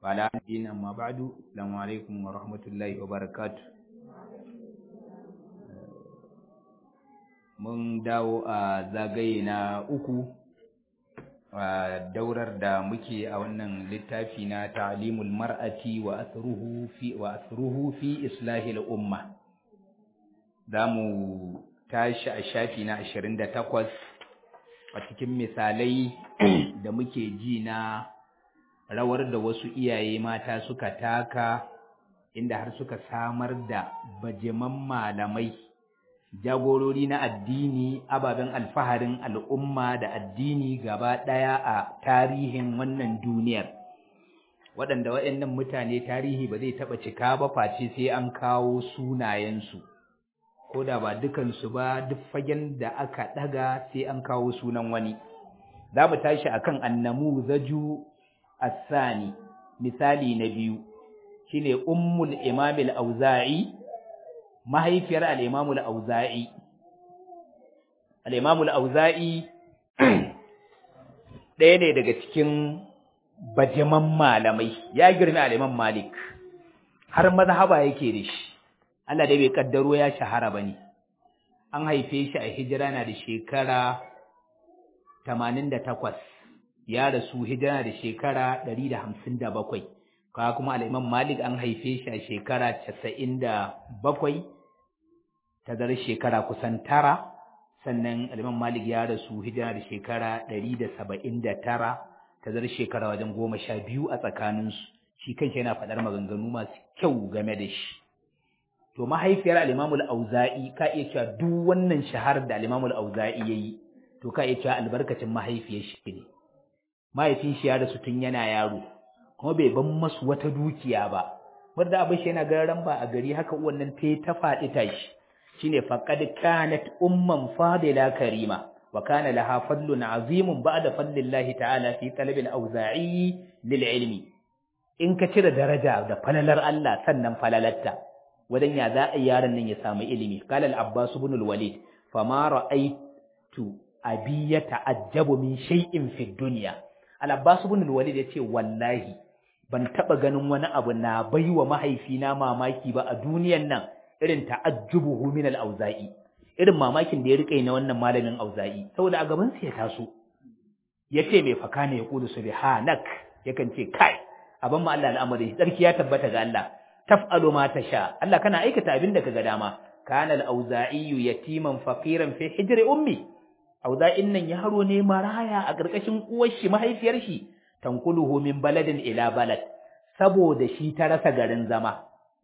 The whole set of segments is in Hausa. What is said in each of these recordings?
وعلى الدين أما بعد السلام عليكم ورحمة الله وبركاته mun dawo a zagaye na uku a daurar da muke a wannan littafi na ta'limul mar'ati wa asruhu fi wa asruhu fi islahil umma zamu tashi a shafi na 28 a cikin misalai da muke ji na rawar da wasu iyaye mata suka taka inda har suka samar da bajiman malamai jagorori na addini ababen alfaharin al'umma da addini gaba ɗaya a tarihin wannan duniyar waɗanda waɗannan mutane tarihi ba zai taɓa cika ba face sai an kawo sunayensu ko da ba dukansu ba duk fagen da aka ɗaga sai an kawo sunan wani za mu tashi akan annamu zaju asani misali na biyu shine ummul imamil auza'i mahaifiyar al'imamul auza'i. Al'imamul auza'i ɗaya ne daga cikin bajiman malamai, ya girmi al'imam Malik, har mazhaba yake da shi, Allah dai bai ƙaddaro ya shahara ba ne. An haife shi a hijira na da shekara tamanin da takwas, ya rasu hijira da shekara ɗari da hamsin da bakwai. Kawa kuma al'imam Malik an haife shi a shekara casa'in da bakwai, tazarar shekara kusan tara sannan aliman malik ya rasu hijira da shekara ɗari da saba'in da tara tazarar shekara wajen goma sha biyu a tsakaninsu shi kanshi yana faɗar maganganu masu kyau game da shi to mahaifiyar alimamul auza'i ka iya cewa duk wannan shahar da alimamul auza'i ya yi to ka iya cewa albarkacin mahaifiyar shi ne mahaifin shi ya rasu tun yana yaro kuma bai ban masu wata dukiya ba wanda abin shi yana gararan ba a gari haka uwan nan ta faɗi tashi shine faqad kanat umman fadila karima wa kana laha fadlun azimun ba'da fadlillahi ta'ala fi talab al-awza'i lil ilmi in ka cire daraja da falalar Allah sannan falalatta wadan ya za a yaron nan ya samu ilimi qala al-abbas ibn al-walid fama ra'aytu abi yata'ajjabu min shay'in fi dunya al-abbas ibn al-walid yace wallahi ban taba ganin wani abu na baiwa mahaifina mamaki ba a duniyan nan irin ta'ajjubuhu min al-auza'i irin mamakin da ya rike na wannan malamin auza'i saboda a gaban sa ya taso yace mai faka ne ya kudu subhanak yakan ce kai abin ma Allah al'amari sarki ya tabbata ga Allah taf'alu ma tasha Allah kana aikata abin da kaga dama kana al-auza'i yatiman faqiran fi hijri ummi auza'in nan yaro ne maraya a ƙarƙashin uwar shi mahaifiyar shi tankuluhu min baladin ila balad saboda shi ta rasa garin zama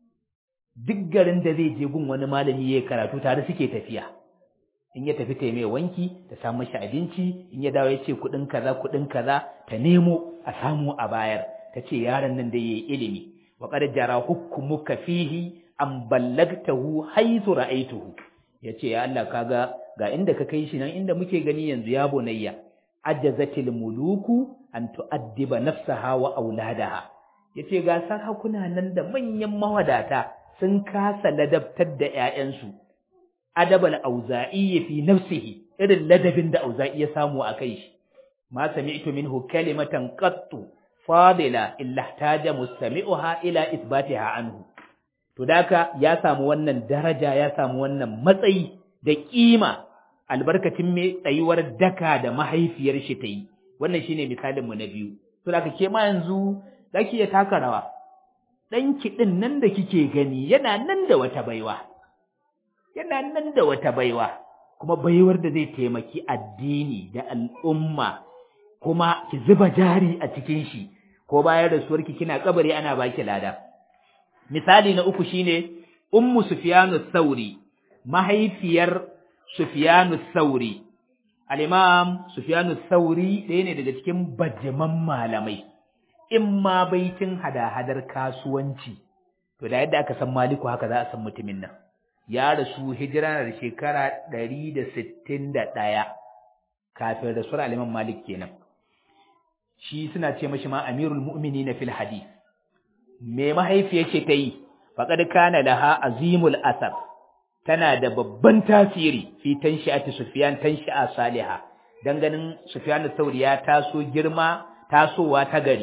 duk garin da zai je gun wani malami ya karatu tare suke tafiya in ya tafi ta mai wanki ta samu shi abinci in ya dawo ya ce kuɗin kaza kuɗin kaza ta nemo a samu a bayar ta ce yaron nan da yayi ilimi wa qad jara hukmuka fihi an ballagtahu haythu ra'aytuhu yace ya Allah kaga ga inda ka kai shi nan inda muke gani yanzu ya bunayya ajazatil muluku an tu'addiba nafsaha wa auladaha yace ga sarakuna nan da manyan mawadata sun kasa ladabtar da ƴaƴansu adabal auza'i fi nafsihi irin ladabin da auza'i ya samu a kai shi ma sami'tu minhu kalimatan qattu fadila illa ihtaja mustami'uha ila isbatiha anhu to daka ya samu wannan daraja ya samu wannan matsayi da kima albarkacin mai tsayuwar daka da mahaifiyar shi ta yi wannan shine misalin mu na biyu to daka ke ma yanzu zaki ya taka rawa ɗanki ɗin nan da kike gani yana nan da wata baiwa, yana nan da wata baiwa, kuma baiwar da zai taimaki addini da al'umma, kuma ki zuba jari a cikin shi, ko bayan rasuwarki kina kabari ana baki lada. Misali na uku shine Ummu Sufyanu Sauri, mahaifiyar Sufyanu Sauri. Al-Imam Sufyanu Sauri ɗaya ne daga cikin bajiman malamai. in ma baitin hada-hadar kasuwanci, to da yadda aka san maliku haka za a san mutumin nan, ya rasu hijira da shekara ɗari da sittin da ɗaya kafin rasuwar aliman malik kenan. Shi suna ce mashi ma amirul mu'mini na fil hadis. Me mahaifiyar ce ta yi, faƙad kana laha azimul asar, tana da babban tasiri fi tanshi'ati Sufyan tanshi'a Saliha dan ganin Sufyan sauri ya taso girma tasowa ta gari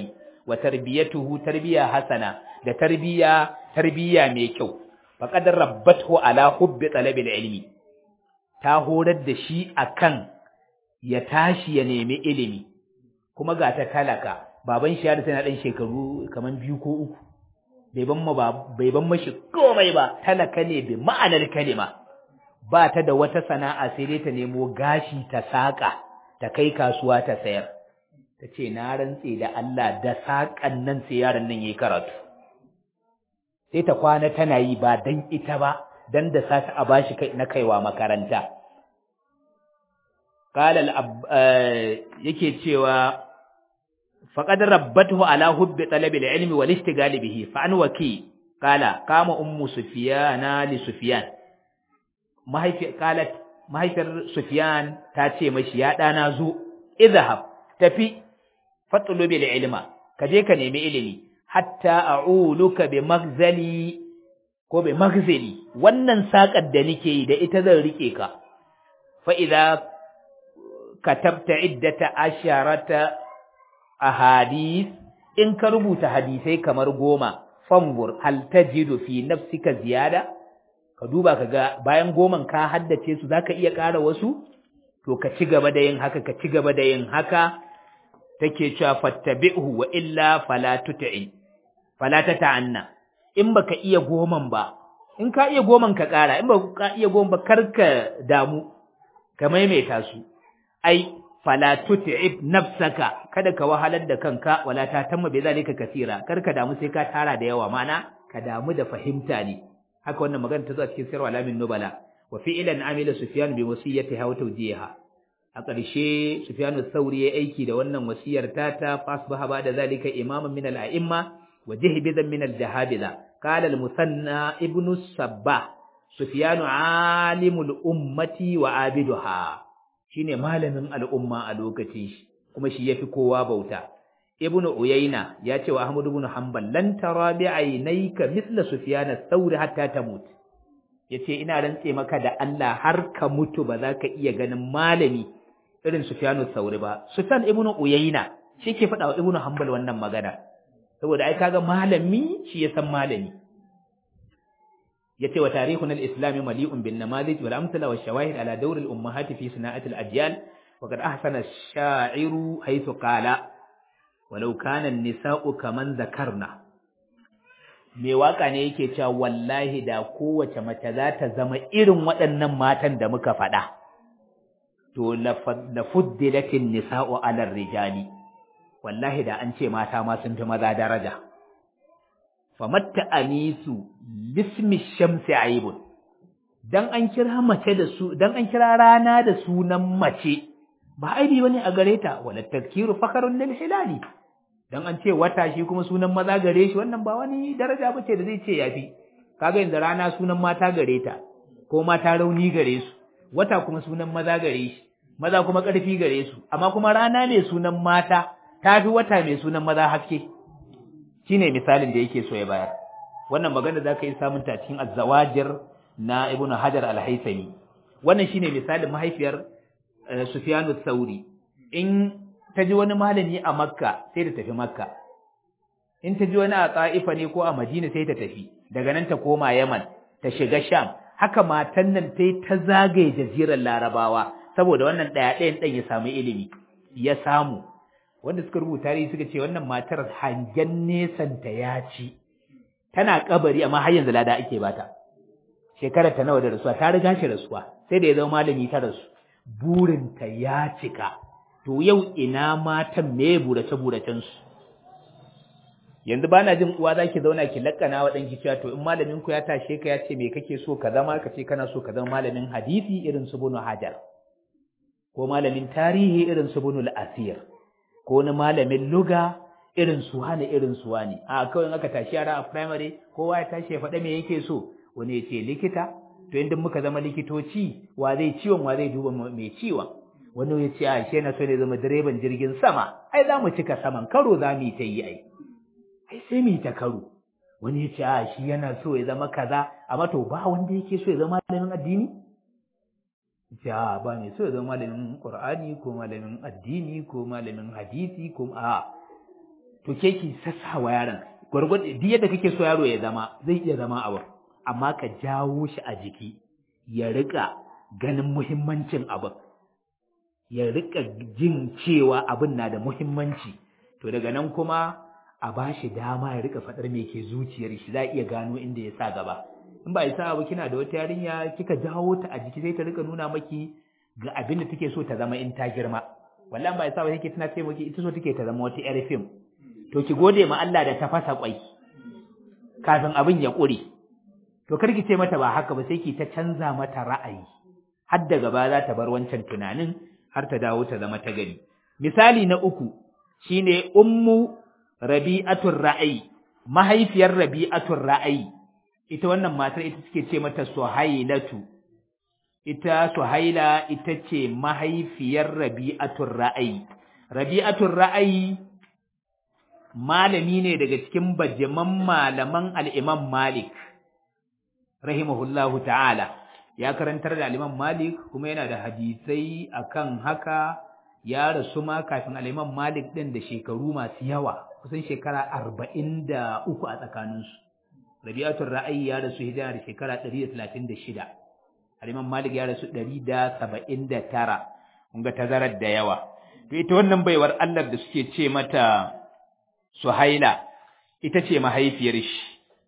wa tarbiyatuhu tarbiya hasana da tarbiya tarbiya mai kyau faqad rabbathu ala hubbi talabil ilmi ta horar da shi akan ya tashi ya nemi ilimi kuma ga ta talaka baban shi ya tana dan shekaru kaman biyu ko uku bai ban ma bai ban mashi komai ba talaka ne bi ma'anar kalima ba ta da wata sana'a sai dai ta nemo gashi ta saka ta kai kasuwa ta sayar ta ce na rantse da Allah da sakan nan sai yaron nan yayi karatu sai ta kwana tana yi ba dan ita ba dan da sata a bashi kai na kaiwa makaranta qala yake cewa faqad rabbatuhu ala hubbi talabil ilmi wal istigal bihi fa an waki qala kama ummu sufyana li sufyan mahaifi qalat mahaifiyar sufyan ta ce mashi ya dana zo idhhab tafi fatlubil ilma kaje ka nemi ilimi hatta a'uluka bi magzali ko bi magzali wannan sakar da nake yi da ita zan rike ka fa idza katabta iddata asharata ahadith in ka rubuta hadisai kamar goma fangur hal tajidu fi nafsika ziyada ka duba kaga bayan goman ka haddace su zaka iya ƙara wasu to ka ci gaba da yin haka ka ci gaba da yin haka take cewa fattabi'hu wa illa fala tut'i fala tata'anna in baka iya goman ba in ka iya goman ka ƙara in baka iya goman ba karka damu ka maimaita su ai fala tut'ib nafsaka kada ka wahalar da kanka wala ta tamma bi zalika kasira karka damu sai ka tara da yawa mana ka damu da fahimta ne haka wannan magana ta zo a cikin sirr alamin nubala wa fi'lan amila sufyan bi wasiyatiha wa tawjiha a ƙarshe sufyan ath-thawri ya aiki da wannan wasiyar tata fasbaha ba da zalika imaman min al-a'imma wa jihbidan min al-jahabiza qala al-musanna ibnu sabbah sufyan alimul ummati wa abiduha shine malamin al'umma a lokacin shi kuma shi yafi kowa bauta ibnu uyayna ya ce wa ahmad ibn hanbal lan tara bi aynayka mithla sufyan ath-thawri hatta tamut yace ina rantse maka da Allah har ka mutu ba za ka iya ganin malami irin sufyan ath-thawri ba sufyan ibnu uyayna shi ke faɗa wa ibnu hanbal wannan magana saboda ai kaga malami shi ya san malami yace wa tarihun al-islam mali'un bin namadij wal amsala wash shawahid ala dawr al-ummahat fi sana'at al-ajyal wa qad ahsana ash-sha'iru haythu qala walau kana an-nisa'u kaman zakarna me waka ne yake cewa wallahi da kowace mace za ta zama irin waɗannan matan da muka faɗa to la fuddilatin nisa'u ala rijali wallahi da an ce mata ma sun fi maza daraja famatta anisu bismi shamsi aibun dan an kira mace da su dan an kira rana da sunan mace ba aibi bane a gare ta wala tazkiru fakharun lil hilali dan an ce wata shi kuma sunan maza gare shi wannan ba wani daraja bace da zai ce yafi kaga yanzu rana sunan mata gare ta ko mata rauni gare su wata kuma sunan maza gare shi maza kuma ƙarfi gare su amma kuma rana mai sunan mata tafi wata mai sunan maza haske shine misalin da yake so ya bayar wannan magana zaka yi samun ta cikin az-zawajir na ibnu hajar al-haythami wannan shine misalin mahaifiyar sufyan ath-thauri in ta ji wani malami a makka sai ta tafi makka in ta ji wani a ta'ifa ne ko a madina sai ta tafi daga nan ta koma yaman ta shiga sham haka matan nan ta ta zagaye jazirar larabawa saboda wannan ɗaya ɗayan ɗan ya samu ilimi ya samu wanda suka rubuta tarihi suka ce wannan matar hangen nesanta ya ci tana kabari amma har yanzu lada ake bata shekarar ta nawa da rasuwa ta riga shi rasuwa sai da ya zama malami ta rasu burinta ya cika to yau ina matan me burace buracen su yanzu bana jin uwa zaki zauna ki lakkana wa danki cewa to in malamin ku ya tashe ka ya ce me kake so ka zama ka ce kana so ka zama malamin hadisi irin su bunu hajar ko malamin tarihi irin su bunu al-asir ko wani malamin luga irin su wani irin su wani a kawai aka tashi yara a primary kowa ya tashi ya faɗa me yake so wani ya ce likita to inda muka zama likitoci wa zai ciwon wa zai duba mai ciwon wani ya ce a shi na so ne zama direban jirgin sama ai za mu cika saman karo za mu yi ta yi ai ai sai mu yi ta karo wani ya ce a shi yana so ya zama kaza amma to ba wanda yake so ya zama malamin addini ja ba ne so ya zama malamin Qur'ani ko malamin addini ko malamin hadisi ko a to ke ki sassawa yaron gwargwado duk yadda kake so yaro ya zama zai iya zama abu amma ka jawo shi a jiki ya rika ganin muhimmancin abin ya rika jin cewa abin na da muhimmanci to daga nan kuma a ba shi dama ya rika faɗar me ke zuciyar shi za a iya gano inda ya sa gaba in ba isa ba kina da wata yarinya kika jawo ta a jiki sai ta rika nuna maki ga abin da take so ta zama in ta girma wallahi ba isa ba yake tana ce maki ita so take ta zama wata yar fim to ki gode ma Allah da ta fasa kwai kafin abin ya ƙure to kar ki ce mata ba haka ba sai ki ta canza mata ra'ayi har da gaba za ta bar wancan tunanin har ta dawo ta zama ta gari misali na uku shine ummu rabi'atul ra'ayi mahaifiyar rabi'atul ra'ayi ita wannan matar ita suke ce mata suhailatu ita suhaila ita ce mahaifiyar rabi'atul ra'ayi rabi'atul ra'ayi malami ne daga cikin bajaman malaman al-Imam Malik rahimahullahu ta'ala ya karantar da al-Imam Malik kuma yana da hadisai akan haka ya rasu ma kafin al-Imam Malik din da shekaru masu yawa kusan shekara 43 a tsakaninsu Rabi'atul Ra'ayi ya rasu hijira da shekara 136 al-Imam Malik ya rasu 179 kun ga tazarar da yawa to ita wannan baiwar Allah da suke ce mata Suhaila ita ce mahaifiyar shi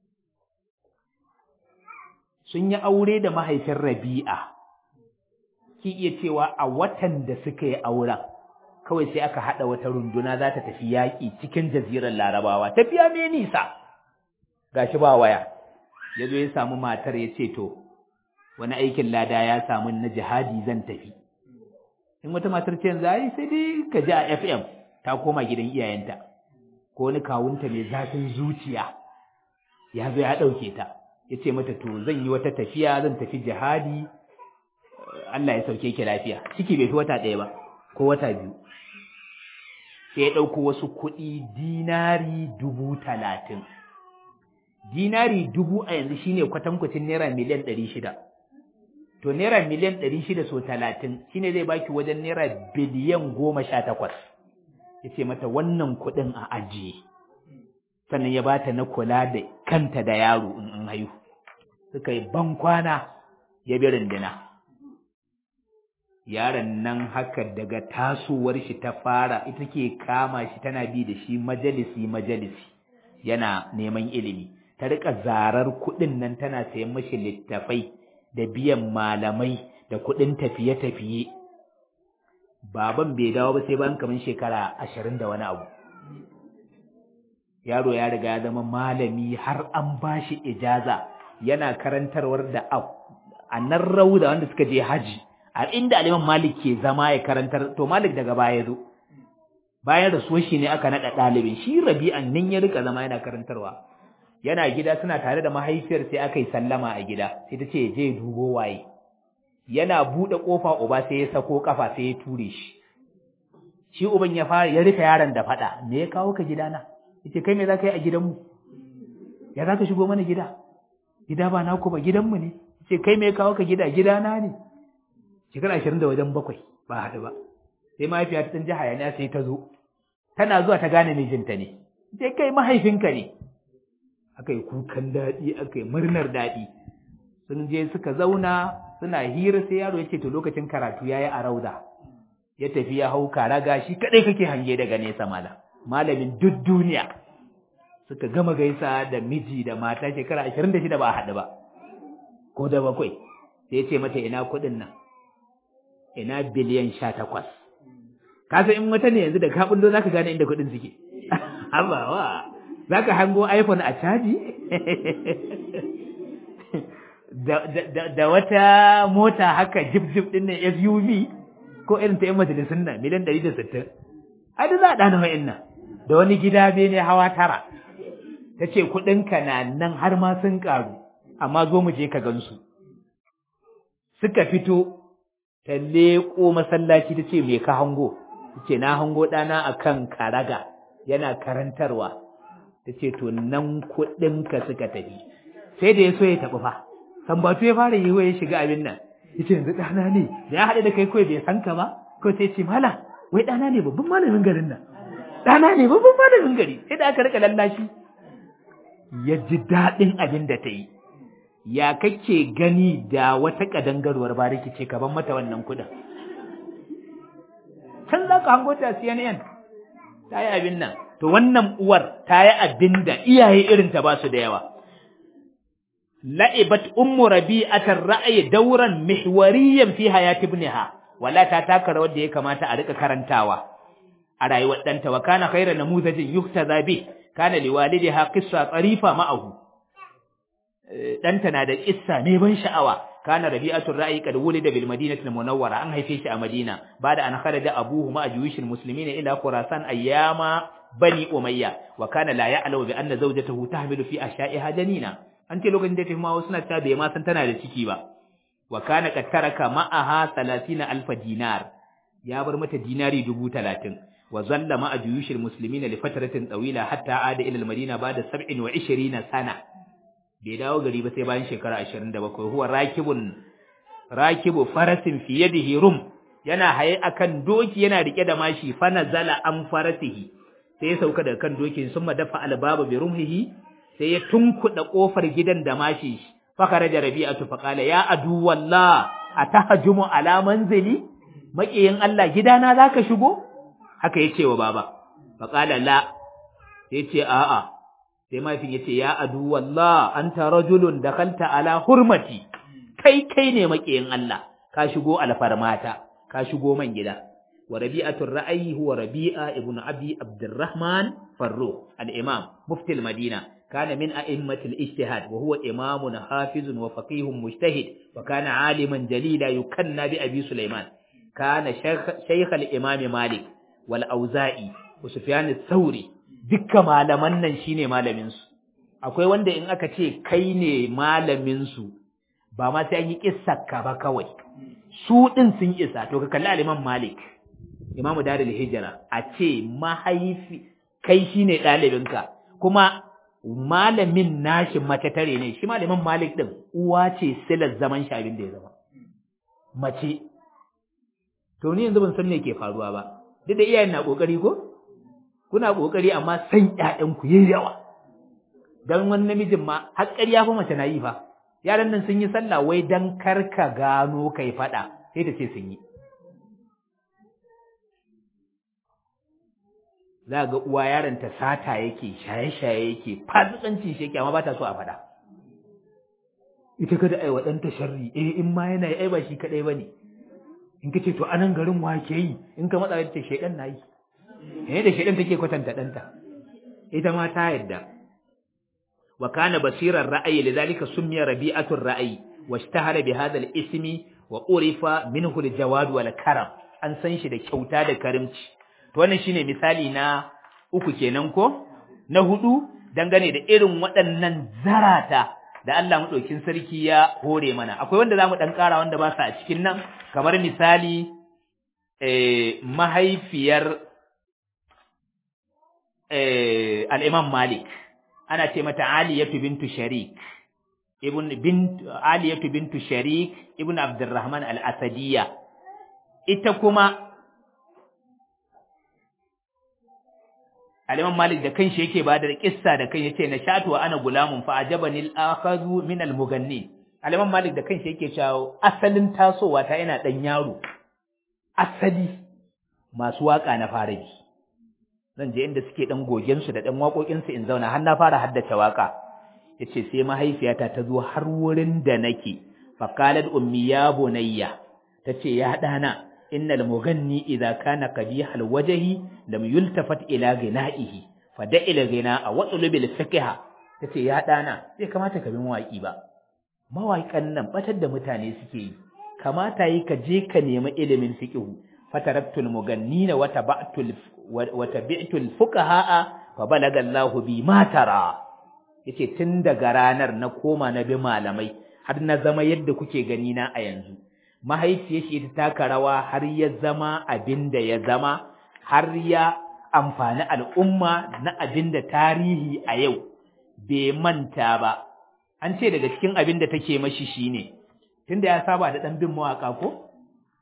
sun yi aure da mahaifin Rabi'a ki iya cewa a watan da suka yi auren kawai sai aka hada wata runduna za ta tafi yaƙi cikin jazirar Larabawa tafiya mai nisa gashi ba waya yazo ya samu matar ya ce to wani aikin lada ya samu na jihadi zan tafi in wata matar ce yanzu ai sai dai ka ji a FM ta koma gidan iyayenta ko wani kawunta mai zafin zuciya ya zo ya ɗauke ta ya ce mata to zan yi wata tafiya zan tafi jihadi Allah ya sauke ki lafiya ciki bai fi wata ɗaya ba ko wata biyu sai ya ɗauko wasu kuɗi dinari dubu talatin dinari dubu a yanzu shine kwatankwacin naira miliyan ɗari shida to naira miliyan ɗari shida so talatin shine zai baki wajen naira biliyan goma sha takwas ya ce mata wannan kuɗin a ajiye sannan ya bata na kula da kanta da yaro in an haihu suka yi ban kwana ya bi rindina yaron nan haka daga tasowar shi ta fara ita ke kama shi tana bi da shi majalisi majalisi yana neman ilimi ta rika zarar kuɗin nan tana sayan mashi littafai da biyan malamai da kuɗin tafiye-tafiye baban bai dawo ba sai bayan kamar shekara ashirin da wani abu yaro ya riga ya zama malami har an ba shi ijaza yana karantarwar da a nan rauda wanda suka je haji a inda aliman malik ke zama ya karantar to malik daga baya zo bayan rasuwar shi ne aka naɗa ɗalibin shi rabi'an nan ya rika zama yana karantarwa yana gida suna tare da mahaifiyar sai aka yi sallama a gida sai ta ce je dubo waye yana buɗe ƙofa uba sai ya sako ƙafa sai ya ture shi shi uban ya fara ya rufe yaron da faɗa me ya kawo ka gidana yace kai me za ka yi a gidanmu ya za ka shigo mana gida gida ba naku ba gidanmu ne yace kai me ya kawo ka gida gidana ne shekara ashirin da wajen bakwai ba haɗu ba sai mahaifiya ta ɗan ji hayaniya sai ta zo tana zuwa ta gane mijinta ne sai kai mahaifinka ne aka yi kukan daɗi aka yi murnar daɗi sun je suka zauna suna hira sai yaro ya ce to lokacin karatu ya yi a rauda ya tafi ya hau karaga shi kaɗai kake hange daga nesa malam malamin duk duniya suka gama gaisa da miji da mata shekara ashirin da shida ba a haɗu ba ko da bakwai sai ya ce mata ina kuɗin nan ina biliyan sha takwas kasa in wata ne yanzu da ka bullo za ka gane inda kuɗin suke abawa za ka hango iphone a caji da wata mota haka jip jip ɗin nan suv ko irin ta 'yan majalisun nan miliyan ɗari da sittin ai da za a ɗana wa'in nan da wani gida bene hawa tara ta ce kuɗinka na nan har ma sun ƙaru amma zo mu je ka gansu suka fito ta leƙo masallaci ta ce me ka hango ta ce na hango ɗana a kan karaga yana karantarwa ta ce to nan kuɗinka suka tafi sai da ya so ya taɓi fa sambatu ya fara yi ya shiga abin nan ya ce yanzu ɗana ne da ya haɗe da kai kawai bai san ka ba kawai sai ce mala wai ɗana ne babban malamin garin nan ɗana ne babban malamin gari sai da aka rika lallashi ya ji daɗin abin da ta yi ya kake gani da wata ƙadangarwar bariki ce ka ban mata wannan kuɗin can za ka hango ta CNN ta yi abin nan to wannan uwar ta yi abin da iyaye irin ta ba su da yawa la'ibat ummu rabi'atar ra'ayi dauran mihwariyan fi hayati ibniha wala ta taka rawar da ya kamata a rika karantawa a rayuwar ɗanta wa kana khairan namuzajin yuktaza bi kana liwalidiha qissa tsarifa ma'ahu ɗanta na da kissa ne ban sha'awa kana rabi'atul ra'i kad wulida bil madinati al munawwara an haife shi a madina bada an kharaja abuhu ma juyushil muslimin ila khurasan ayyama bani umayya wa kana la ya'lamu bi anna zawjatahu tahmilu fi ashya'iha janina an ce lokacin da ta ma wasu na ta bai ma san tana da ciki ba wa kana qad taraka ma'aha 30 alf dinar ya bar mata dinari 30 wa zalla ma juyushil muslimin li fatratin tawila hatta ada ila al madina bada 27 sana bai dawo gari ba sai bayan shekara 27 huwa rakibun rakibu farasin fi yadihi rum yana haye akan doki yana rike da mashi fa nazala an farasihi sai ya sauka daga kan dokin sun dafa albaba bi rumhihi sai ya tunkuda kofar gidan da mashi fa kharaja rabi'atu fa qala ya adu wallah atahjumu ala manzili makiyin Allah gidana zaka shigo haka yace wa baba fa qala la sai ce a'a sai mahaifin ya ce ya adu wallah anta rajulun dakalta ala hurmati kai kai ne makiyin Allah ka shigo alfarmata ka shigo man gida wa rabi'atul ra'ayi huwa rabi'a ibn abi abdurrahman farruh al-imam mufti al-madina kana min a'immatil ijtihad wa huwa imamun hafizun wa faqihun mujtahid wa kana aliman jalila yukanna bi abi sulaiman kana shaykh al-imam malik wal auza'i wa sufyan ath-thawri dukkan malaman nan shine malamin su akwai wanda in aka ce kai ne malamin su ba ma sai an yi kissarka ba kawai su din sun isa to ka kalli al-imam malik imamu darul hijra a ce mahaifi kai shine ɗalibinka kuma malamin nashi mace tare ne shi malamin malik din uwa ce silar zaman shi abin da ya zama mace to ni yanzu ban san me ke faruwa ba duk da iyayen na kokari ko kuna kokari amma san ƴaƴan ku yayi yawa dan wani namijin ma har ƙarya fa mace na yi fa yaran nan sun yi sallah wai dan karka gano kai fada sai ta ce sun yi za ga uwa yaron ta sata yake shaye-shaye yake fasikancin shi yake amma ba ta so a faɗa ita kada ai wa ɗanta sharri eh in ma yana ai ba shi kaɗai ba ne in ka ce to anan garin wa ke yi in ka matsa ta shaidan na yi eh da shaidan take kwatanta ɗanta ita ma ta yadda wa kana basirar ra'ayi lidhalika summiya rabi'atul ra'ayi washtahara bi hadha al-ismi wa urifa minhu al-jawad wal karam an san shi da kyauta da karimci to wannan shine misali na uku kenan ko na hudu dangane da irin waɗannan zarata da Allah madaukin sarki ya hore mana akwai wanda zamu dan ƙara wanda ba sa a cikin nan kamar misali eh mahaifiyar eh al-Imam Malik ana ce mata Aliyatu bintu Sharik ibn bint Aliyatu bintu Sharik ibn Abdurrahman al-Asadiyya ita kuma Aliman Malik da kanshi yake bada da kissa da kan yace na shatu wa ana gulamun fa ajabani al-akhadhu min al-mughanni Aliman Malik da kanshi yake cewa asalin tasowa ta ina dan yaro asali masu waka na fara bi zan je inda suke dan gogen su da dan waƙoƙin su in zauna har na fara haddace waka yace sai mahaifiyata ta zo har wurin da nake fa qalat ummi ya bunayya tace ya dana innal mughanni idza kana qabihal wajhi lam yultafat ila ghina'ihi fada ila ghina'a wa tulubil fiqha tace ya dana sai kamata ka bin waki ba mawaƙan nan batar da mutane suke yi kamata yi ka je ka nemi ilimin fiqhu fataraktul mughannina wa taba'tul wa tabi'tul fuqaha fa balaga Allahu bi ma tara yace tun daga ranar na koma na bi malamai har na zama yadda kuke gani na a yanzu mahaifiyar shi ta taka rawa har ya zama abin da ya zama har ya amfani al'umma na abin da tarihi a yau bai manta ba an ce daga cikin abin da take mashi shine tunda ya saba da dan bin mawaka ko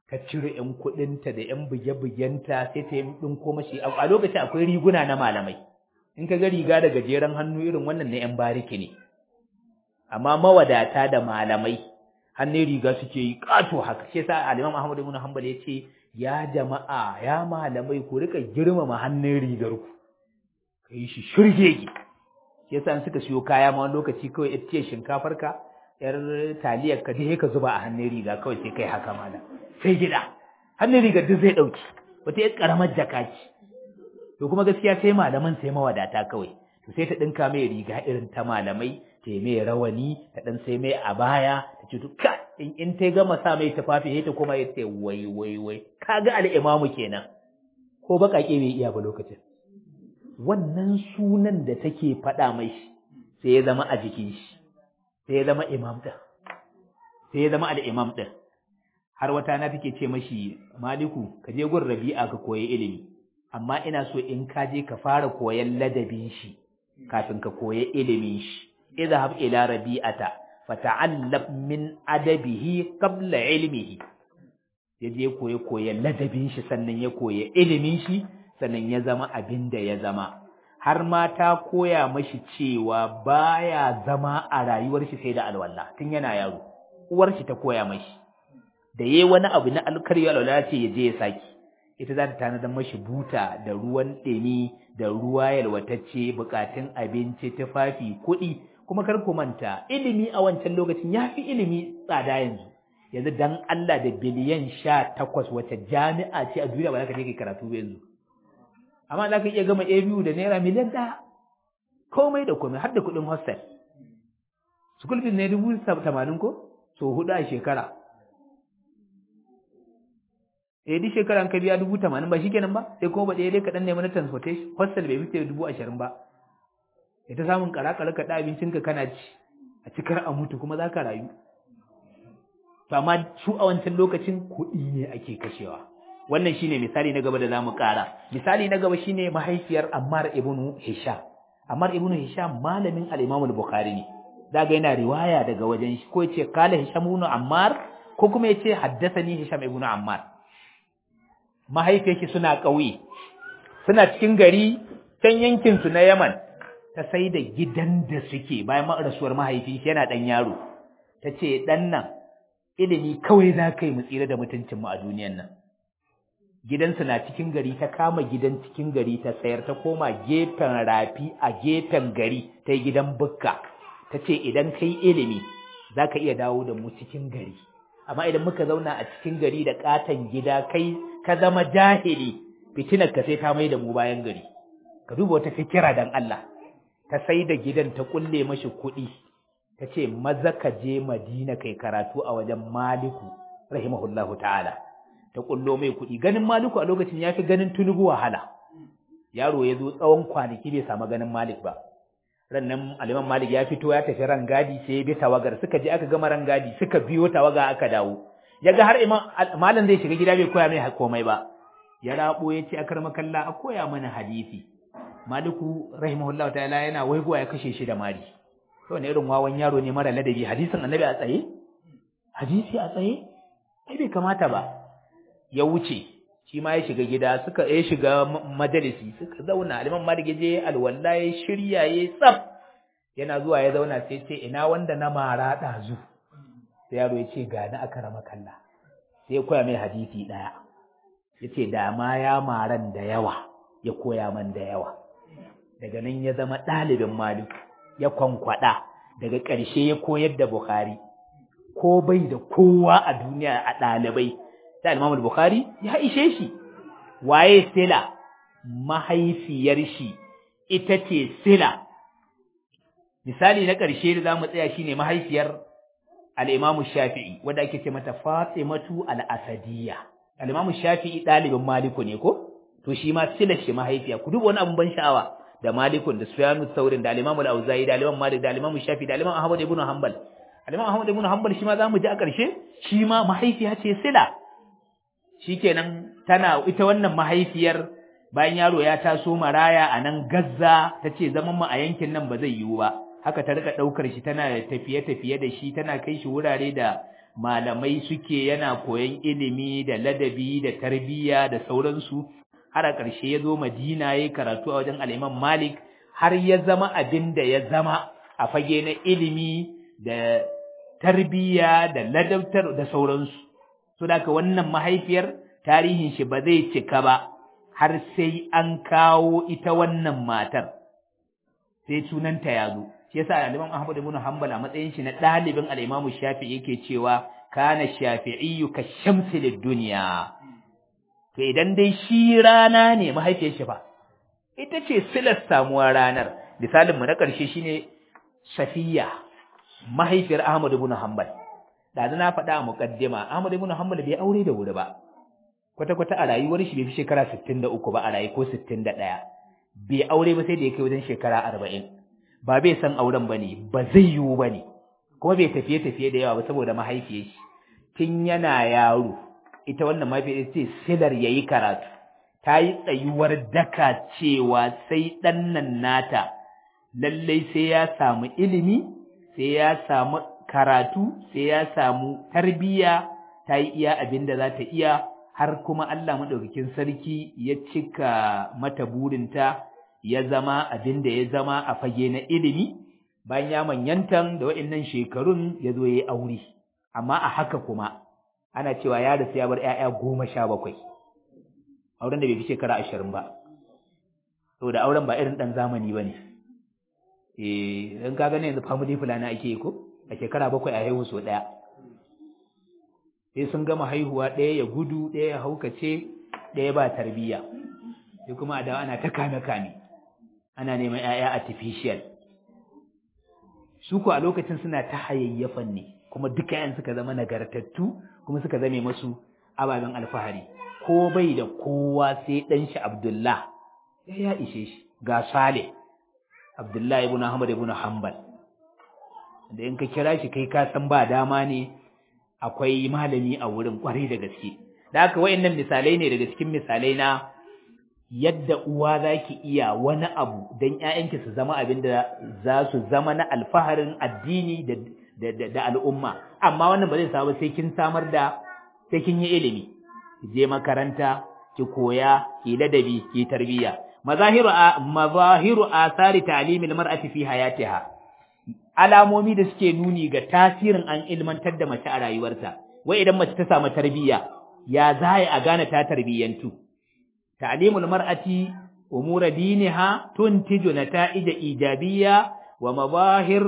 ka cire ƴan kuɗinta da ƴan buge-bugenta sai ta yi ɗinko mashi a lokacin akwai riguna na malamai in ka ga riga da gajeren hannu irin wannan na ƴan bariki ne amma mawadata da malamai hannun riga suke yi ƙato haka shi yasa al-Imam Ahmad ibn Hanbal ya ce ya jama'a ya malamai ku rika girmama hannun rigar ku kai shi shirgege shi yasa in suka siyo kaya ma wani lokaci kawai ita ce shinkafar ka yar taliyar ka dai ka zuba a hannun riga kawai sai kai haka malam sai gida hannun rigar duk zai dauki wata yar karamar jaka ce to kuma gaskiya sai malaman sai mawadata kawai to sai ta dinka mai riga irin ta malamai ta yi mai rawani ta dan sai mai a baya ta ce to ka in in ta gama sa mai tufafi sai ta koma ya ce wai wai wai kaga al-imamu kenan ko bakake bai iya ba lokacin wannan sunan da take faɗa mai sai ya zama a jikin shi sai ya zama imam ɗin sai ya zama al'imam ɗin har wata na take ce mashi maliku ka je gun rabi'a ka koyi ilimi amma ina so in ka je ka fara koyan ladabin shi kafin ka koyi ilimin shi idhab ila rabi'ata fata'allab min adabihi qabla ilmihi ya je koyi koyan ladabin shi sannan ya koyi ilimin shi sannan ya zama abin da ya zama har ma ta koya mashi cewa baya zama a rayuwar shi sai da alwala tun yana yaro uwar shi ta koya mashi da yayi wani abu na alkarya alwala ce ya je ya saki ita za ta tanadar mashi buta da ruwan ɗumi da ruwa yalwatacce bukatun abinci tufafi kuɗi kuma kar ku manta ilimi a wancan lokacin ya fi ilimi tsada yanzu yanzu dan Allah da biliyan sha takwas wace jami'a ce a duniya ba za ka je kai karatu ba yanzu amma za ka iya gama a biyu da naira miliyan ɗaya komai da komai har da kuɗin hostel school fees ne dubu tamanin ko so hudu a shekara eh duk shekara an ka biya dubu tamanin ba shikenan ba sai kuma ba ɗaya dai kaɗan nemi na transportation hostel bai fice dubu ashirin ba ya ta samun ƙara-ƙara ka ɗa abincinka kana ci a cikar a mutu kuma za ka rayu to amma su a wancan lokacin kuɗi ne ake kashewa wannan shine misali na gaba da zamu ƙara misali na gaba shine mahaifiyar Ammar ibn Hisham Ammar ibn Hisham malamin al-Imam al-Bukhari ne daga yana riwaya daga wajen shi ko yace qala Hisham ibn Ammar ko kuma yace haddathani Hisham ibn Ammar mahaifiyarki suna ƙauye suna cikin gari can yankin su na Yaman ta sai da gidan da suke bayan rasuwar mahaifi yana dan yaro tace dan nan ilimi kawai za ka yi mu tsira da mutuncin mu a duniyan nan gidansu na cikin gari ta kama gidan cikin gari ta sayar ta koma gefen rafi a gefen gari ta yi gidan bukka ta ce idan kai ilimi za ka iya dawo da mu cikin gari amma idan muka zauna a cikin gari da katon gida kai ka zama jahili fitinar ka sai ta mai da mu bayan gari ka duba wata fikira dan Allah ta sai da gidan ta kulle mashi kuɗi ta ce maza ka je Madina kai karatu a wajen Maliku rahimahullahu ta'ala ta kullo mai kuɗi ganin Maliku a lokacin ya fi ganin Tunubu wahala yaro ya zo tsawon kwanaki bai samu ganin Malik ba rannan aliman Malik ya fito ya tafi rangadi sai ya bi tawagar suka je aka gama rangadi suka biyo tawaga aka dawo ya ga har imam malam zai shiga gida bai koya mai komai ba ya rabo ya ce akar makalla a koya mana hadisi Maliku rahimahullahu ta'ala yana waigowa ya kashe shi da mari to ne irin wawan yaro ne mara ladabi hadisin annabi a tsaye hadisi a tsaye ai bai kamata ba ya wuce shi ma ya shiga gida suka ya shiga majalisi suka zauna aliman malik je alwala ya shirya ya tsaf yana zuwa ya zauna sai ce ina wanda na mara dazu sai yaro ya ce ga ni aka rama kalla sai ya koya mai hadisi daya yace da ma ya maran da yawa ya koya man da yawa daga nan ya zama ɗalibin malik ya kwankwada daga ƙarshe ya koyar da bukhari ko bai da kowa a duniya a ɗalibai ta Imam Bukhari ya ishe shi waye sila mahaifiyar shi ita ce sila misali na ƙarshe da zamu tsaya shine mahaifiyar al-Imam Shafi'i wanda ake ce mata Fatimatu al-Asadiyya al-Imam Shafi'i ɗalibin Maliku ne ko to shi ma sila shi mahaifiya ku duba wani abun ban sha'awa da Malikun da Sufyanu Thaurin da al-Imam al-Auza'i da al-Imam Malik da al-Imam Shafi'i da al-Imam Ahmad ibn Hanbal al-Imam Ahmad ibn Hanbal shi ma zamu ji a ƙarshe shi ma mahaifiya ce sila shikenan tana ita wannan mahaifiyar bayan yaro ya taso maraya a nan Gazza tace zaman mu a yankin nan ba zai yiwu ba haka ta rika daukar shi tana tafiye tafiye da shi tana kai shi wurare da malamai suke yana koyon ilimi da ladabi da tarbiyya da sauransu har a ƙarshe ya zo Madina ya karatu a wajen al'imam Malik har ya zama abin da ya zama a fage na ilimi da tarbiyya da ladabtar da sauransu. So da wannan mahaifiyar tarihin shi ba zai cika ba har sai an kawo ita wannan matar. Sai sunanta ya zo. Shi yasa Al-Imam Ahmad ibn Hanbal a matsayin shi na ɗalibin Al-Imam Shafi'i yake cewa kana Shafi'iyyu ka shamsi lid-dunya. To idan dai shi rana ne mahaifiyar shi fa. Ita ce silar samuwar ranar. Misalin mu na ƙarshe shine Safiya mahaifiyar Ahmad ibn Hanbal. Da na faɗa a muqaddima Ahmad ibn Hanbal bai aure da wuri ba. Kwata-kwata a rayuwar shi bai fi shekara 63 ba a rayu ko 61. Bai aure ba sai da ya kai wajen shekara 40. Ba bai san auren bane, ba zai yiwu bane. Kuma bai tafiye-tafiye da yawa ba saboda mahaifiyar shi. Tun yana yaro, ita wannan mahaifiyar ce silar yayi karatu. Ta yi tsayuwar daka cewa sai ɗan nan nata lallai sai ya samu ilimi, sai ya samu karatu, sai ya samu tarbiyya, ta yi iya abin da za ta iya, har kuma Allah maɗaukakin sarki ya cika mata burinta ya zama abin da ya zama a fage na ilimi, bayan ya manyantan da waɗannan shekarun ya zo ya yi aure, amma a haka kuma ana cewa ya rasu ya bar ‘ya'ya goma sha bakwai, auren da bai fi shekara ashirin ba, saboda auren ba irin ɗan zamani ba ne. eh in ka gane yanzu family fulani ake yi ko a shekara bakwai a haihu so ɗaya sai sun gama haihuwa ɗaya ya gudu ɗaya ya haukace ɗaya ba tarbiyya sai kuma a dawo ana ta kame kame ana neman ƴaƴa artificial su ko a lokacin suna ta hayayyafan ne kuma duka ƴan suka zama nagartattu kuma suka zame masu ababen alfahari ko bai da kowa sai ɗan shi Abdullah ya ishe shi ga Saleh Abdullahi ibn Ahmad ibn Hanbal da in ka kira shi kai ka san ba dama ne akwai malami a wurin kwarai da gaske da haka wayannan misalai ne daga cikin misalai na yadda uwa zaki iya wani abu dan ƴaƴanki su zama abin da za su zama na alfaharin addini da da, da, al'umma amma wannan ba zai samu sai kin samar da sai kin yi ilimi ki je makaranta ki koya ki ladabi ki tarbiyya mazahiru mazahiru asari ta'limil mar'ati fi hayatiha alamomi da suke nuni ga tasirin an ilmantar da mace a rayuwarta wai idan mace ta samu tarbiyya ya zai a gane ta tarbiyyantu ta'limul mar'ati umura diniha tuntiju nata'ija ijabiyya wa mazahir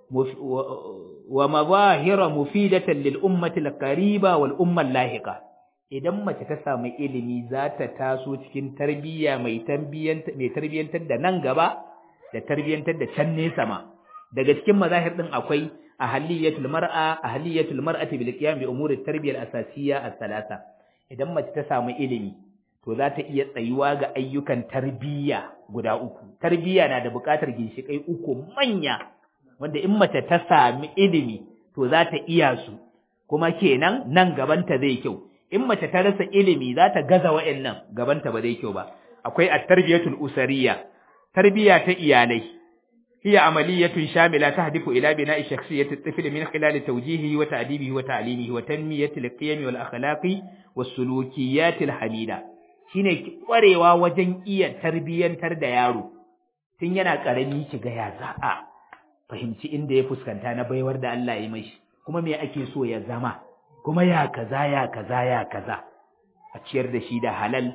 wa mazahira mufidatan lil ummati al qariba wal umma al lahiqa idan mace ta samu ilimi za ta taso cikin tarbiyya mai tarbiyyantar da nan gaba da tarbiyyantar da can nesa ma daga cikin mazahir din akwai ahliyatul mar'a ahliyatul mar'ati bil qiyam bi umuri tarbiyyal asasiyya as-salasa idan mace ta samu ilimi to za ta iya tsayuwa ga ayyukan tarbiyya guda uku tarbiyya na da buƙatar ginshikai uku manya wanda in mace ta sami ilimi to za ta iya su kuma kenan nan gabanta zai kyau in mace ta rasa ilimi za ta gaza wa'annan gabanta ba zai kyau ba akwai at-tarbiyatul usariyya tarbiya ta iyalai hiya amaliyatun shamila tahdifu ila bina'i shakhsiyyati at-tifl min khilal tawjihihi wa ta'dibihi wa ta'limihi wa tanmiyati al-qiyam wal akhlaqi was sulukiyat al-hamida shine kwarewa wajen iya tarbiyantar da yaro tun yana karami ki ga ya za'a fahimci inda ya fuskanta na baiwar da Allah ya yi mashi kuma me ake so ya zama kuma ya kaza ya kaza ya kaza a ciyar da shi da halal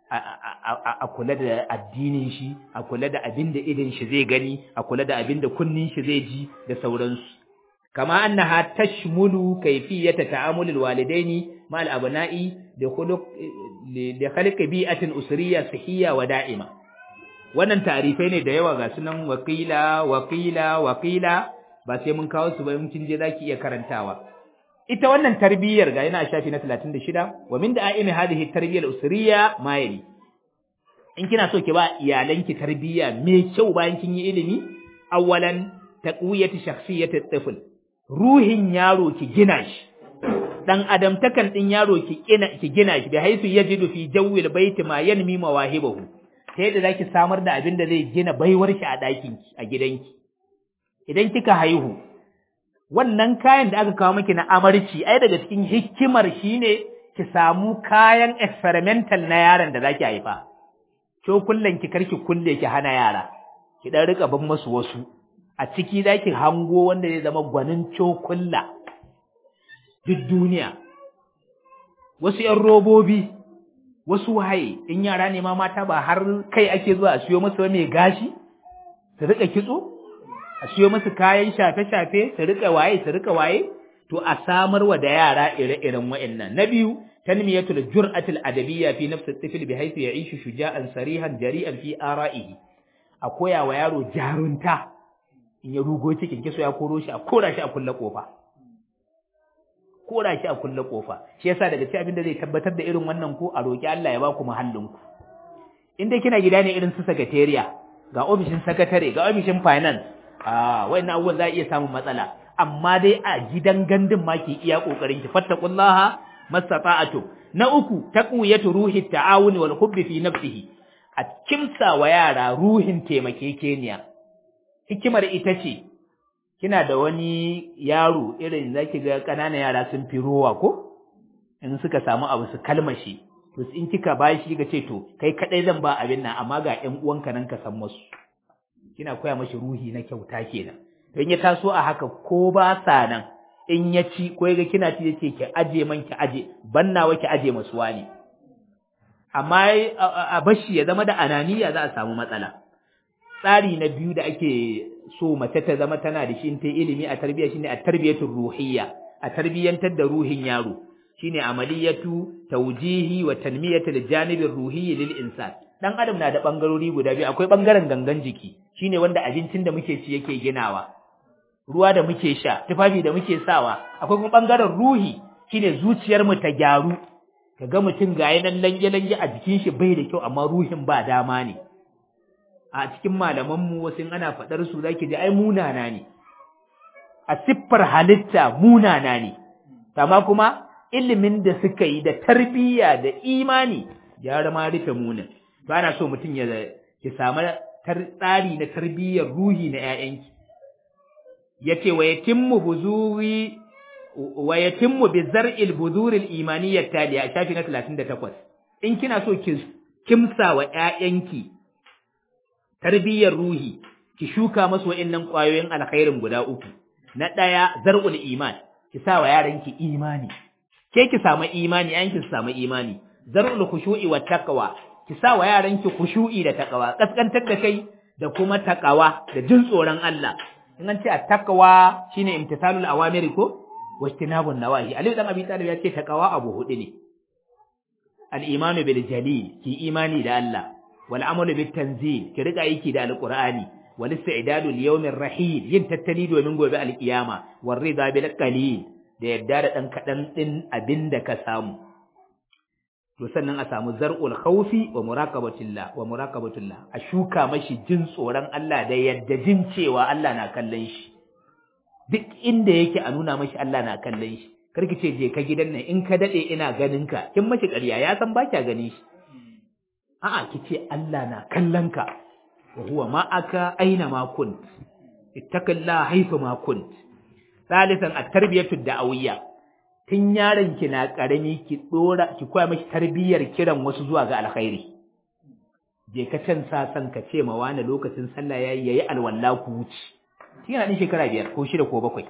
a kula da addinin shi a kula da abin da idin shi zai gani a kula da abin da kunnin shi zai ji da sauransu kama annaha tashmulu kayfiyata ta'amulil walidaini ma'al abna'i da khuluq da khalq bi'atin usriyya sahiyya wa da'ima wannan tarifai ne da yawa ga sunan wakila wakila wakila ba sai mun kawo su ba mun kin je zaki iya karantawa ita wannan tarbiyyar ga yana shafi na 36 wa min da'imi hadhihi tarbiyyal usriya ma yali in kina so ki ba iyalanki tarbiyya mai kyau bayan kin yi ilimi awwalan taqwiyati shakhsiyati at-tifl ruhin yaro ki gina shi dan adamtakan din yaro ki gina ki gina shi da haisu yajidu fi jawwil baiti ma yanmi mawahibahu ta yadda zaki samar da abin da zai gina baiwar shi a ɗakin ki a gidanki idan kika haihu wannan kayan da aka kawo miki na amarci ai daga cikin hikimar shine ki samu kayan experimental na yaron da zaki haifa cokullan ki karki kulle ki hana yara ki dan rika bin musu wasu a ciki zaki hango wanda zai zama gwanin cokulla duk duniya wasu ‘yan robobi, wasu waye, in yara ne ma mata ba har kai ake zuwa a siyo masu mai gashi, su rika kitso, a siyo masu kayan shafe-shafe, su rika waye, su rika waye, to a samar wa da yara ire-iren wa'annan. Na biyu, tanmiyatul jur'atul adabiyya fi nafsi tifil bi haythu ya'ishu shuja'an sarihan jari'an fi ara'ihi. A koya wa yaro jarunta in ya rugo cikin kiso ya koro shi a kora shi a kulle kofa. kora shi a kulle kofa shi yasa daga cikin abin da zai tabbatar da irin wannan ko a roki Allah ya ba ku muhallin ku in dai kina gida ne irin su secretariat ga ofishin secretary ga ofishin finance ah wayannan abubuwan za a iya samun matsala amma dai a gidan gandun ma ki iya kokarin ki fattaqullaha mastata'atu na uku taqwiyatu ruhi ta'awuni wal hubbi fi nafsihi a kimsa wa yara ruhin taimakekeniya hikimar ita ce kina da wani yaro irin zaki ga ƙananan yara sun fi rowa ko in suka samu abu su kalmashi to in kika bashi kika ce to kai kadai zan ba abin nan amma ga ƴan uwanka nan ka san musu kina koya mashi ruhi na kyauta kenan don ya taso a haka ko ba sa nan in ya ci ko ga kina ci yace ki aje man ki aje bannawa ki aje masu wani amma a bashi ya zama da ananiya za a samu matsala tsari na biyu da ake so mace ta zama tana da shi ta ilimi a tarbiyya shine a tarbiyatul ruhiyya a tarbiyyantar da ruhin yaro shine amaliyatu tawjihi wa tanmiyatul janibir ruhiyyi lil insan dan adam na da bangarori guda biyu akwai bangaren gangan jiki shine wanda abincin da muke ci yake ginawa ruwa da muke sha tufafi da muke sawa akwai kuma bangaren ruhi shine zuciyar mu ta gyaru kaga mutum ga yanan lange lange a jikin shi bai da kyau amma ruhin ba dama ne a cikin malamanmu wasu ana faɗar su zaki ji ai munana ne a siffar halitta munana ne amma kuma ilimin da suka yi da tarbiyya da imani ya ma rufe munin ba na so mutum ya ki samu tsari na tarbiyyar ruhi na ƴaƴanki yace wa yatimmu buzuri wa yatimmu bi zar'il buduril imaniyyat taliya shafi na 38 in kina so ki kimsa wa ƴaƴanki tarbiyyar ruhi ki shuka masu wa'annan ƙwayoyin alkhairin guda uku na ɗaya zar'ul iman ki sa wa yaranki imani ke ki samu imani an ki samu imani zar'ul khushu'i wa taqwa ki sa wa yaranki khushu'i da taqwa kaskantar da kai da kuma taqwa da jin tsoron Allah in an ce a taqwa shine imtithalul awamiri ko wajtinabun nawahi Ali dan Abi Talib ya ce taqwa abu hudu ne al-imanu bil jalil ki imani da Allah والعمل بالتنزيل كرقا يكي دا القرآن والاستعداد اليوم الرحيل ينتتني دو من قوة القيامة والرضا بالقليل da yadda da ɗan kaɗan ɗin abin da ka samu to sannan a samu zar'ul khawfi wa muraqabatillah wa muraqabatullah a shuka mashi jin tsoron Allah da yadda jin cewa Allah na kallon shi duk inda yake a nuna mashi Allah na kallon shi karki ce je ka gidan nan in ka dade ina ganin ka kin mashi ƙarya ya san ba kya ganin shi a'a kice Allah na kallon ka wa huwa ma'aka aina ma kunt ittaqillaha haythu ma kunt salisan at-tarbiyatu da'awiyya tun yaron ki na karami ki dora ki koya miki tarbiyyar kiran wasu zuwa ga alkhairi je ka can sa san ka ce ma wani lokacin sallah yayi yayi alwala ku wuce kina din shekara biyar ko shida ko bakwai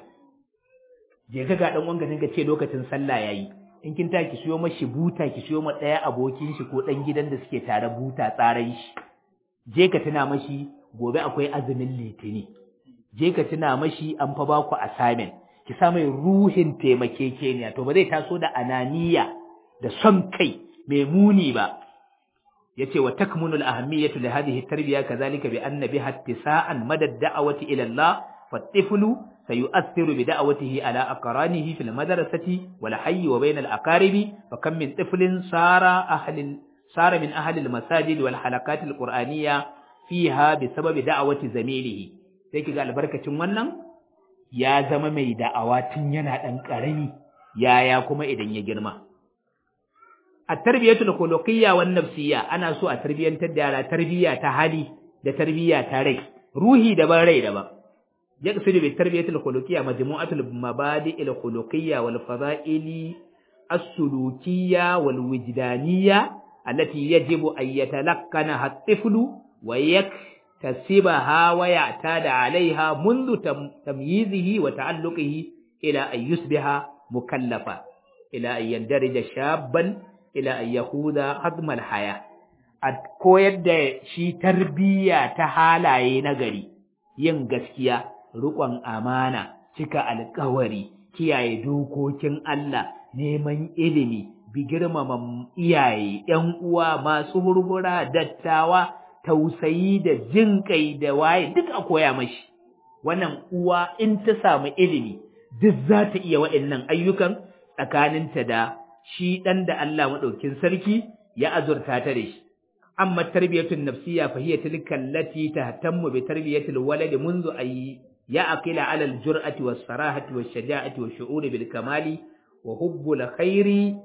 je ka ga dan wanga ka ce lokacin sallah yayi in kin ta ki siyo mashi buta ki siyo ma ɗaya abokin shi ko ɗan gidan da suke tare buta tsaran shi je ka tuna mashi gobe akwai azumin litini je ka tuna mashi an fa ba ku assignment ki sa mai ruhin taimakekeniya to ba zai taso da ananiya da son kai mai muni ba yace wa takmunul ahammiyatu li hadhihi tarbiya kadhalika bi anna biha ittisa'an madad da'awati ila Allah fa سيؤثر بدعوته على أقرانه في المدرسة والحي وبين الأقارب فكم من طفل صار أهل صار من أهل المساجد والحلقات القرآنية فيها بسبب دعوة زميله sai ga albarkacin wannan ya zama mai da'awa tun yana ɗan ƙarami yaya kuma idan ya girma a tarbiyatul khuluqiyya wan nafsiyya ana so a tarbiyantar da yara tarbiyya ta hali da tarbiyya ta rai ruhi daban rai daban yaqsidu bi tarbiyatil khuluqiyya majmu'atul mabadi'il khuluqiyya wal fada'ili as-sulukiyya wal wujdaniyya allati yajibu an yatalaqqanaha at-tiflu wa yaktasibaha wa ya'tada 'alayha منذ tamyizihi wa ta'alluqihi ila an yusbiha mukallafa ila an yandarija shabban ila an yahuda hadmal haya a koyar da shi tarbiyya ta halaye na gari yin gaskiya riƙon amana cika alƙawari kiyaye dokokin Allah neman ilimi bi girmama iyaye ƴan uwa masu hurhura dattawa tausayi da jin kai da waye duk a koya mashi wannan uwa in ta samu ilimi duk za ta iya waɗannan ayyukan tsakaninta da shi ɗan da Allah maɗaukin sarki ya azurta ta da shi. Amma tarbiyatun nafsiya fa hiya tilka allati tahtammu bi tarbiyatil walad منذ ay ya'qila 'ala al-jur'ati was-sarahati wash-shaja'ati wash-shu'uri bil kamali wa hubbul khairi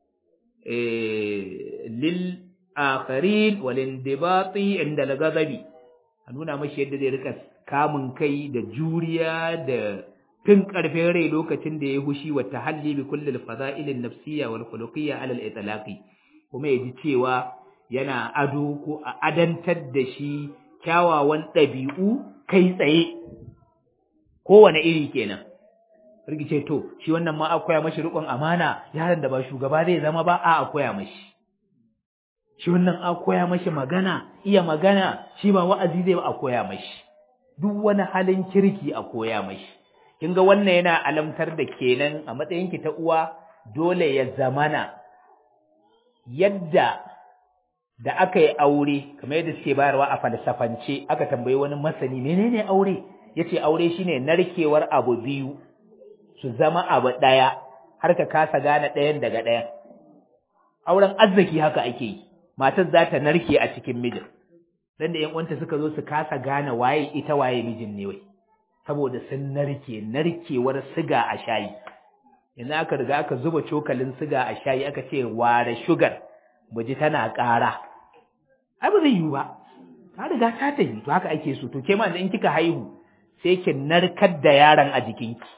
lil akharin wal indibati inda al-ghadabi a nuna mashi yadda zai rika kamun kai da juriya da tun ƙarfin rai lokacin da ya hushi wa tahalli bi kullil fada'ilin nafsiyya wal khuluqiyya ala al-itlaqi kuma ya ji cewa yana ado ko a adantar da shi kyawawan ɗabi'u kai tsaye kowane iri kenan rigice to shi wannan ma akwai mashi riƙon amana yaron da ba shugaba zai zama ba a akwai mashi shi wannan akwai mashi magana iya magana shi ba wa'azi zai ba a koya mashi duk wani halin kirki a koya mashi kin ga wannan yana alamtar da kenan a matsayinki ta uwa dole ya zamana yadda da aka yi aure kamar yadda suke bayarwa a falsafance aka tambayi wani masani menene aure yace aure shine narkewar abu biyu su zama abu daya har ka kasa gane ɗayan daga ɗayan auren arziki haka ake yi matar za ta narke a cikin mijin dan da ƴan uwanta suka zo su kasa gane waye ita waye mijin ne wai saboda sun narke narkewar siga a shayi yanzu aka riga aka zuba cokalin siga a shayi aka ce ware sugar buji tana ƙara ai ba zai yiwu ba ta riga ta tafi to haka ake so to ke ma in kika haihu sai ki narkar da yaron a jikinki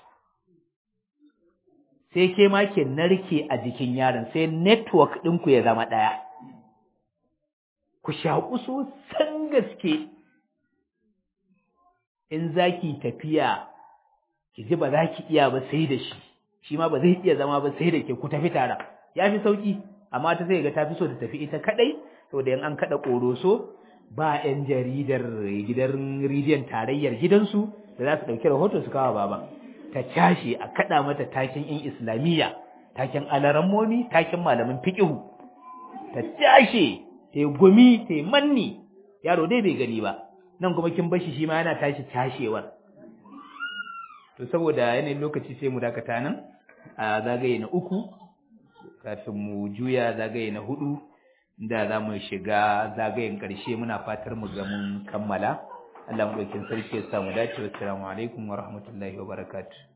sai ke ma ki narke a jikin yaron sai network ɗinku ya zama ɗaya ku shaƙu sosan gaske in za ki tafiya ki ji ba za ki iya ba sai da shi shi ma ba zai iya zama ba sai da ke ku tafi tare ya fi sauƙi amma ta sai ga ta fi so ta tafi ita kaɗai saboda yan an kaɗa ƙoroso ba 'yan jaridar gidan rediyon tarayyar gidansu da za su ɗauki rahoto su kawo baba ta cashe a kaɗa mata takin in islamiyya takin alarammomi takin malamin fiƙihu ta cashe ta yi gumi ta yi manni yaro dai bai gani ba nan kuma kin bashi shi ma yana tashi tashewar to saboda yanayin lokaci sai mu dakata nan a zagaye na uku kafin mu juya zagaye na hudu da za mu shiga zagayen ƙarshe muna fatar mu ga mun kammala Allah mu ɗaukin sarki ya samu dace wassalamu alaikum wa rahmatullahi wa barakatuh